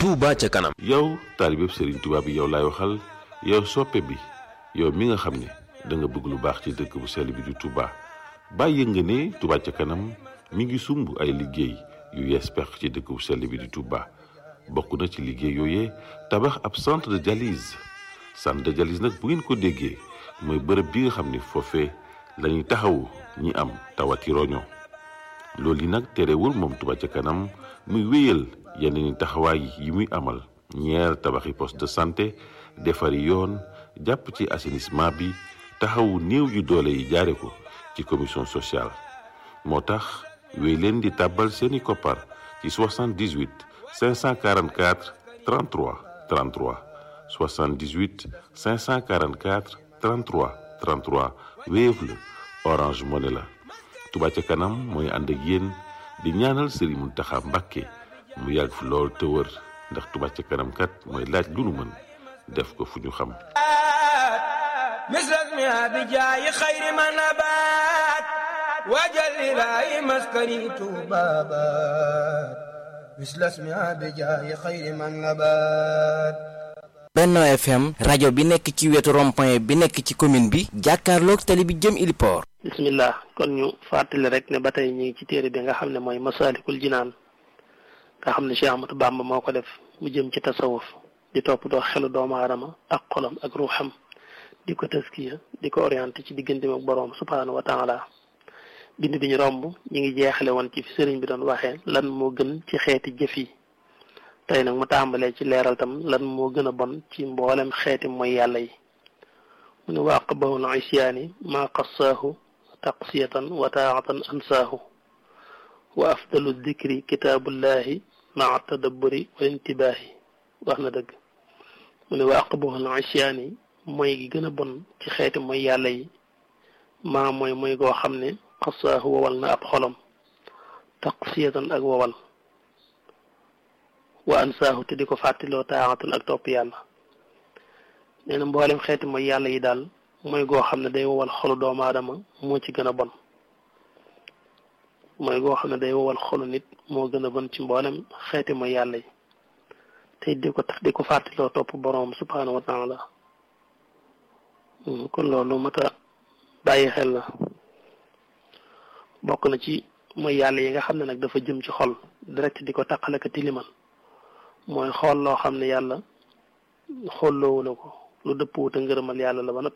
Touba ca kanam. yow taalibeb Serigne Touba bi yow laay waxal yow soppe bi yow mi nga xam ne da nga bëgg lu baax ci dëkk bu sell bi di Touba bàyyi nga ne Touba ca kanam mi ngi sumb ay liggéey yu yees peq ci dëkk bu sell bi di Touba bokk na ci liggéey yooyee tabax ab centre de dialyse centre de dialyse nag bu ngeen ko déggee mooy bërëb bi nga xam ne foofee lañuy taxawu ñi am tawati roño loolu yi nag terewul moom Touba ca kanam muy wéyal yeneen taxawaay yi muy amal ñeer tabaxi poste de santé defari yoon jàpp ci assainissement bi taxawu néew yu doole yi jaare ko ci commission sociale moo tax wéy leen di tàbbal seeni koppar ci 78 544 33 33 78 544 33 33 Wave la Orange Money la Touba ca kanam mooy ànd ak yéen di ñaanal Serigne Mountakha Mbacké mu yàgg fi lool te wër ndax Touba ca kanam kat mooy laaj lu nu mën def ko fu ñu xam misras mi abi jaayi xayri ma nabaat waajal ilaahi maskani tuubaabaat misras mi abi jaayi xayri ma nabaat Benno FM rajo bi nekk ci wetu rond-point bi nekk ci commune bi jàkkaarloog tali bi jëm Iliport bismillah kon ñu fàttali rek ne ba tey ñu ngi ci téere bi nga xam ne mooy masalikul jinaan nga xam ne Cheikh Ahmadou Bamba moo ko def mu jëm ci tasawuf di toppatoo xelu doomu aadama ak xolam ak ruuxam di ko taskiya di ko orienté ci diggante ak boroom subhaanahu wa taala bind bi ñu romb ñu ngi jeexale woon ci fi sëriñ bi doon waxee lan moo gën ci xeeti jëf yi tey nag mu tàmbalee ci leeral tam lan moo gën a bon ci mboolem xeeti mooy yàlla yi mu ne waaqabahul isyaani maa qassaahu taqsiyatan wa taatan ansaahu wa afdalu dikri kitaabullahi maa tadabburi wal intibaahi wax na dëgg mu ne waaqabahul isyaani mooy gi gën a bon ci xeeti mooy yàlla yi maa mooy mooy goo xam ne qassaahu wowal na ab xolam taqsiyatan ak wowal wa ansaahu te di ko fàttiloo taaxatan ak topp yàlla nee na mboolem xeeti mooy yàlla yi daal mooy goo xam ne day wowal xolu doomu aadama moo ci gën a bon mooy goo xam ne day wowal xolu nit moo gën a bon ci mboolem xeeti mooy yàlla yi te di ko di ko fàttiloo topp boroom subhaanahu wa taala kon loolu mat a bàyyi xel la bokk na ci mooy yàlla yi nga xam ne nag dafa jëm ci xol direct di ko taqale ka tilimal mooy xool loo xam ne yàlla xolloowu la ko lu dëpp wuute ngërëmal yàlla la ba noppi